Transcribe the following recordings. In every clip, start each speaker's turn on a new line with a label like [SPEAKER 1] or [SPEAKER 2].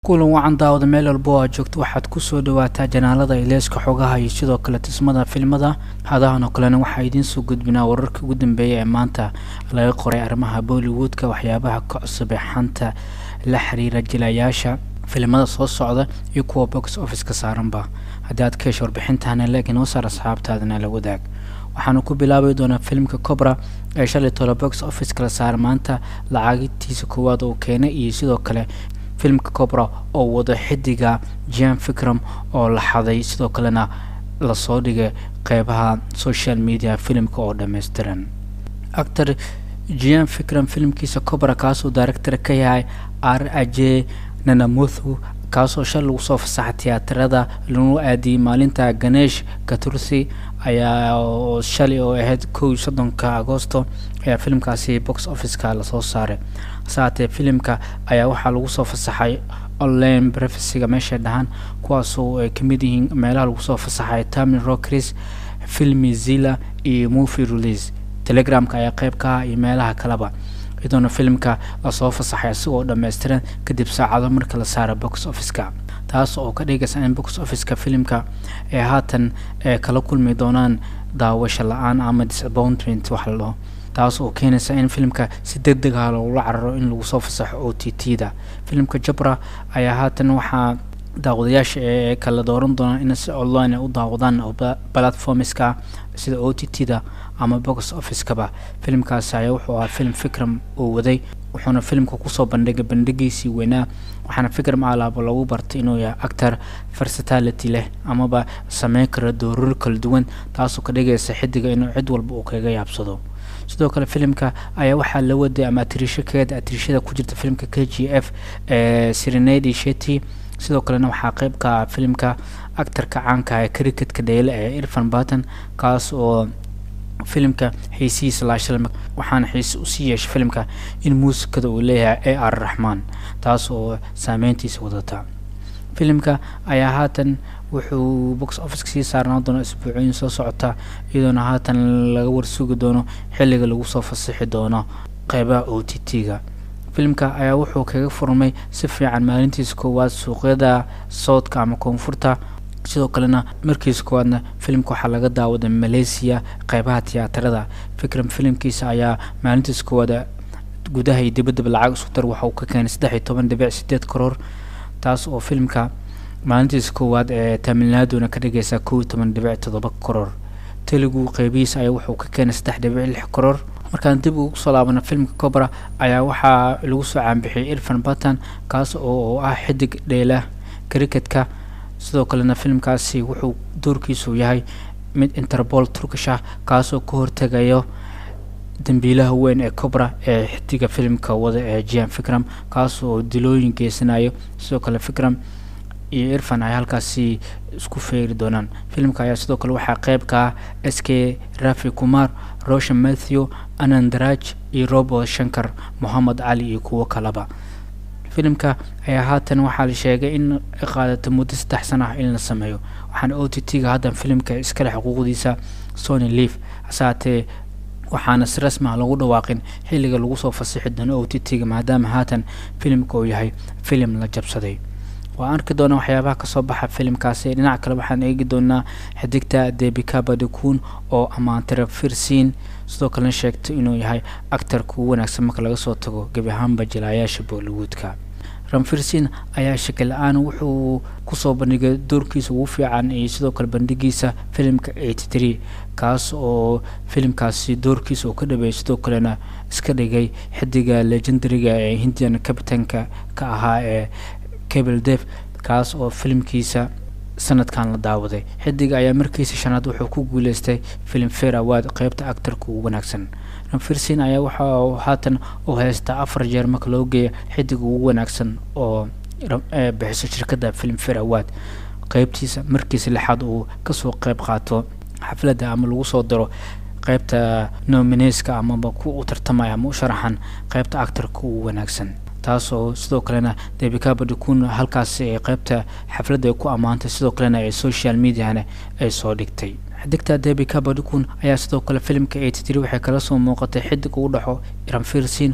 [SPEAKER 1] kulan wacan daawada meel walba oo aad joogto waxaad kusoo dhawaataa janaalada ileeska xogaha iyo sidoo kale tismada filmada hadahan oo kalena waxaa idiin soo gudbinaa wararka ugu dambeeya ee maanta laga qoray arrimaha bollywoodka waxyaabaha ka cusub ee xanta la xiriira jilayaasha filimada soo socda iyo kuwa box office ka saaranba haddii aad ka hesho warbixintana leeg inoo saar asxaabtaadana la wadaag waxaanu ku bilaabi doonaa filimka cobra ee shalay tolo box office kala saara maanta lacagtiisa koowaad uu keenay iyo sidoo kale filimka cobra oo wado xidiga jan fikram oo la xaday sidoo kalena lasoo dhigay qeybaha social media filimka oo dhammaystiran actor jan fikram filimkiisa cobra kaasoo director ka yahay r aje nanamuthu kaasoo shal lagu soo fasaxa tiyaatarada lagu aadiyey maalinta ganesh katursi ayaa shalay oo ahayd kow iyo soddonka agosto ayaa filimkaasi box officeka lasoo saaray saatee filimka ayaa waxaa lagu soo fasaxay online brefesiga meeshay dhahaan kuwaasoo ay kamid yihiin meelaha lagu soo fasaxay tamin rockris filmi zilla iyo movie release telegramka ayaa qeyb ka ah iyo meelaha kaleba iyadoona filimka lasoo fasaxay isagoo dhammaystiran kadib saacado marka la saara box officeka taas oo ka dhigaysa in box officeka filimka ay haatan kala kulmi doonaan daawasho la-aan ama disappointment wax la dhaho taas oo keenaysa in filimka si deg deg ah logula cararo in lagu soo fasaxo o t t da filimka jabra ayaa haatan waxaa daawadayaasha ee kala dooran doonaan in si online ay u daawadaan platformska sida o t t da ama box officekaba filimkaasi ayaa wuxuu ahaa filim fikram uu waday wuxuuna filimka kusoo bandhigay bandhigiisii weynaa waxaana fikram alaaba lagu bartay inuu yahay actor versatility leh amaba sameyn kara doorar kala duwan taasoo ka dhigaysa xidiga inuu cid walba uu kaga yaabsado sidoo kale filimka ayaa waxaa la waday ama atirisho keeda atirishada ku jirta filimka k g f ee sirenadi sheti sidoo kalena waxaa qeyb ka ah filimka actarka caanka ee cricketka dheyle ee irfan barton kaas oo filimka xiisihiisa laashal waxaana xiise usii yeeshay filimka in muusikada uu leeyahay a r raxmaan taas oo saameyntiisa wadata filimka ayaa haatan wuxuu box officeka sii saarnaa doona isbuucooyin soo socota iyadoona haatan laga warsugi doono xilliga lagu soo fasixi doono qeybaha o t t ga filimka ayaa wuxuu kaga furmay si fiican maalintiisa koowaad suuqyada soodka ama koonfurta sidoo kalena markiisa koowaadna filimka waxaa laga daawaday malaysia qeybaha tiyaatarada fikram filimkiisa ayaa maalintiisa koowaad gudaha iyo dibaddaba lacag isku dar waxa uu ka keenay saddex iyo toban dhibic sideed karoor taas oo filimka maalintiisa koowaad ee tamilnaaduna ka dhigaysa kow iyo toban dhibic toddoba karoor telugu qeybihiisa ayaa wuxuu ka keenay saddex dhibic lix karoor markaan dib ugu soo laabana filimka cobra ayaa waxaa lagu soo caanbixiyay irfan batan kaas oo ah xidig dheela cricketka sidoo kalena filimkaasi wuxuu doorkiisu yahay mid interpol turkish ah kaasoo ka hortegayo dambiilaha weyn ee cobra ee xidiga filimka wada ee jan fikram kaas oo dilooyin geysanayo sidoo kale fikram iyo irfan ay halkaasi isku feeri doonaan filimka ayaa sidoo kale waxaa qeyb ka ah s k rafi kumar roshan matthew anandaraj iyo robert shankar mohamed cali iyo kuwo kaleba filimka ayaa haatan waxaa la sheegay in qaadato muddo saddex sana ah in la sameeyo waxaana o t t ga haddan filimka iskale xuquuqdiisa sony leaf hase haatee waxaana si rasmi ah lagu dhawaaqin xilliga lagu soo fasixi doono o t t ga maadaama haatan filimka uu yahay filim la jabsaday waan arki doonaa waxyaabaha kasoo baxa filimkaasi dhinac kale waxaan eegi doonaa xidigta debika badikun oo ammaantira firsin sidoo kalena sheegtay inuu yahay actarka ugu wanaagsan marka laga soo tago gebi ahaanba jilaayaasha bollywoodka ramfirsin ayaa shakil la-aan wuxuu kusoo bandhigay doorkiisa ugu fiican iyo sidoo kale bandhigiisa filimka eighty three kaas oo filimkaasi doorkiisa uu ka dhabeeyay sidoo kalena iska dhigay xidiga legendariga ee hindian capitanka ka ahaa ee cable def kaas oo filimkiisa sanadkan la daawaday xidiga ayaa markiisa shanaad wuxuu ku guuleystay filim fair award qeybta actarka ugu wanaagsan ramfirsin ayaa waxa haatan u haystaa afar jeer marka loo geeya xidiga ugu wanaagsan oo bixiso shirkadda film fair award qeybtiisa markiisa lixaad uu kasoo qeyb qaato xafladda ama lagu soo diro qeybta nomineska amaba ku u tartamaya ama u sharaxan qeybta actarka ugu wanaagsan taasoo sidoo kalena debika badikun halkaasi ay qeybta xafladda ay ku ammaantay sidoo kalena ee social mediana ay soo dhigtay xidigta debika badikun ayaa sidoo kale filimka eighty three waxay kala soo muuqatay xidig ugu dhexo ranfirsin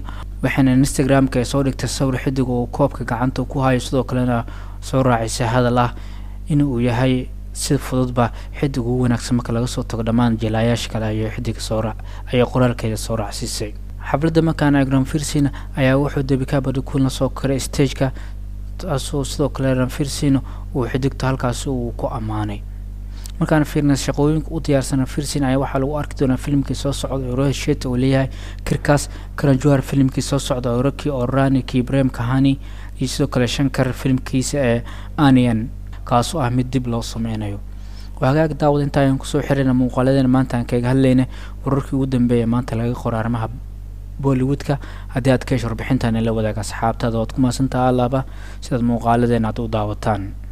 [SPEAKER 1] waxayna instagram-ka ay soo dhigtay sawir xidig uu koobka gacanta ku hayo sidoo kalena soo raacisay hadal ah in uu yahay si fududba xidig ugu wanaagsan marka laga soo tago dhammaan jilaayaasha kale ayo xidiga soora ayay qoraalkeeda soo raacsiisay xafladda markaan eegno firsin ayaa wuxuu debika badikuulna soo koray stageka taasoo sidoo kale ranfirsin uu xidigto halkaasi uu ku ammaanay markaan fiirna shaqooyinka u diyaarsana firsin ayaa waxaa lagu arki doonaa filimkii soo socda oo roheshet uu leeyahay kirkaas karanjuhar filimkii soo socda oo roki orani kibrem kahani iyo sidoo kale shankar filimkiisa ee anian kaasoo ah mid dib loo sameynayo hagaag daawad inta ayaan kusoo xirayna muuqaaladeena maanta aan kaga hadlayna wararkii ugu dambeeya maanta laga qoro arrimaha bollywoodka haddii aad ka hesho warbixintan la wadaaga asxaabtaada waad ku mahadsantaha alaaba sidaad muuqaaladeena aad u daawataan